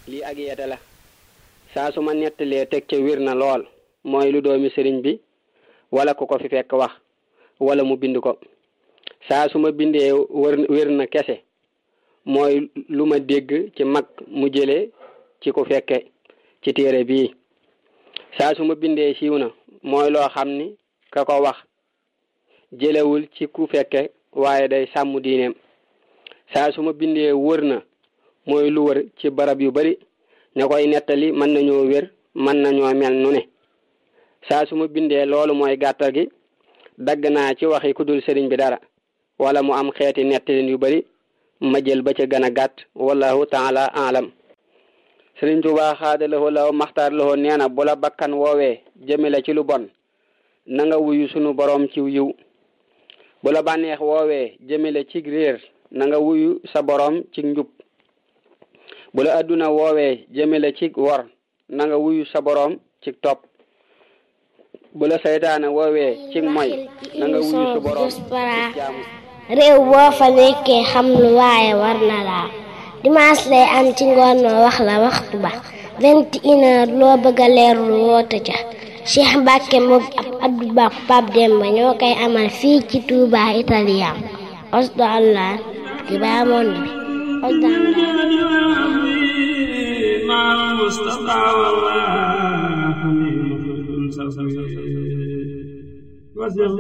lii ak yeete la saa su ma nettalee teg ca wir na lool mooy lu doomi sëriñ bi wala ku ko fi fekk wax wala mu bind ko saa su ma bindee wër wér na kese mooy lu ma dégg ci mag mu jëlee ci ku fekke ci téere bii saa su ma bindee siiw na mooy loo xam ni ka ko wax jëlewul ci ku fekke waaye day sàmm diineem saa su ma bindee wër na mooy lu wër ci barab yu bari ña koy nettali mën nañoo wér mën nañoo mel nu ne saa su ma bindee loolu mooy gàttal gi dagg naa ci waxi ku dul sëriñ bi dara wala mu am xeeti nettalin yu bari ma jël ba ca gën a gàtt wallahu taala alam sëriñ Tuubaa xaadalawoo law maxtaar lawoo nee na bu la bakkan woowee jëmale ci lu bon na nga wuyu sunu boroom ci yiw bu la bànneex woowee jëmale ci réer na nga wuyu sa boroom ci njub bu la adduna woowee jëmale ci wor na nga wuyu sa boroom ci topp bu la saytaane woowee ci moy na nga wuyu sa boroom ci jaamu réew boo fa nekkee xam lu waaye war na laa dimanche lay am ci ngoon ma wax la waxtu ba vingt et une heure loo bëgg a leerlu woote ca Cheikh Mbacke moom ab Abdou Ba Pape Demba ñoo koy amal fii ci Touba Italien osdo allah ki baa monde bi osdo allah